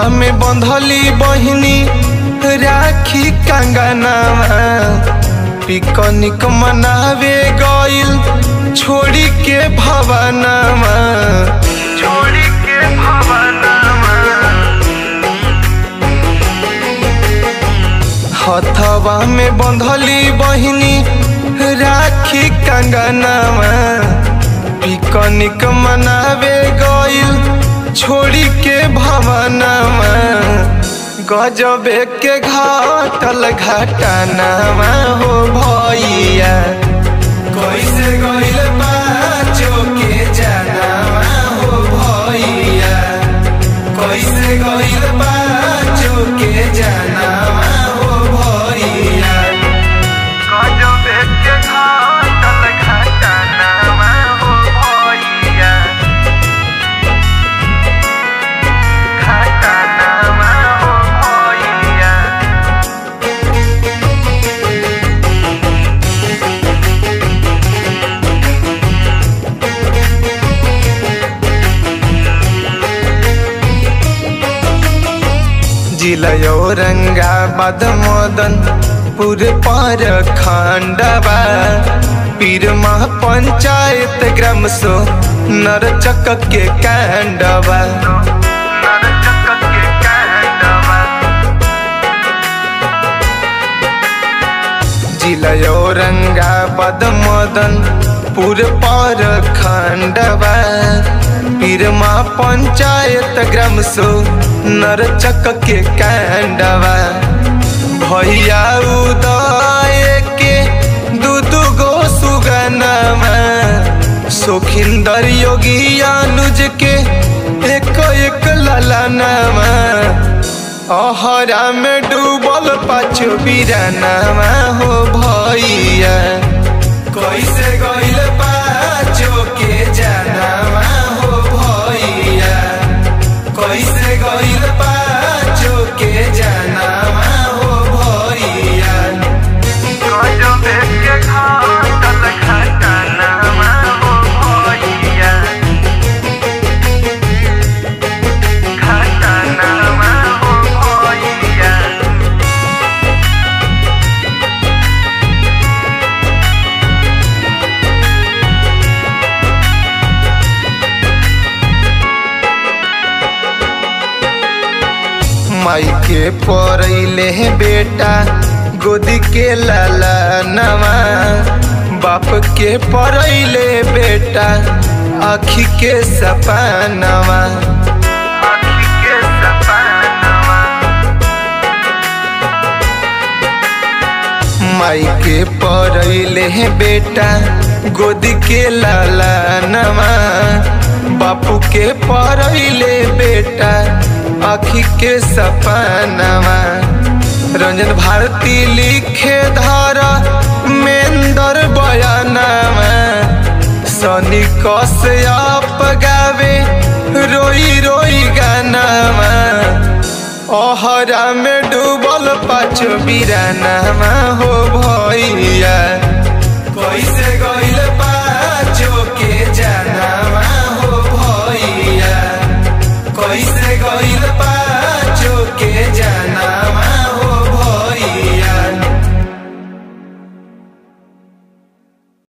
में बंधली बहिनी राखी कंगनावा पिकनिक मनावे गइल छोड़ी के भवनावा छोड़ी के भवनावा हथवा में बंधली बहिनी राखी कंगनावा पिकनिक मनावे गइल छोड़ी के भवनावा गजबे के घाटल घटनावा हो भैया कैसे गइल बाचो के जनावा हो भैया कैसे गइल बाचो के जनावा हो भैया गजबे के घाटल घटनावा हो भैया घटनावा हो भैया जिला औरंगाबाद मदन पुर पर खंडवा पीरमा पंचायत ग्राम सो नरचक के कांडवा जिला औरंगाबाद मदन पुर पर खंडवा पीरमा पंचायत ग्राम सो नरचक के कांडवा भैया उदय के दू दू गो सुगनमा सोखिंदर योगी अनुज के एक एक ललनमा अहरा में डूबल पाछो बिरानामा हो भैया कैसे गइल पाछो के जनामा हो भैया कैसे गइल पाछो के जनामा हो भैया गजबे के घाटल घटनामा हो भैया घटनामा हो भैया माई के पड़ैले हे बेटा गोदी के लाला नवा बाप के पड़ैले बेटा आखी के सपनवा आखी के सपनवा माई के पड़ैले हे बेटा गोदी के लाला नवा बापू के पड़ैले बेटा आखी के सपनवा रंजन भारती लिखे धारा मेंदर बयानवा सनी कश्यप गावे रोई रोई गानावा ओहरा में डूबल पाछो बिरानामा हो भैया कैसे गइल पाछो के जनामा हो भैया कैसे गइल पा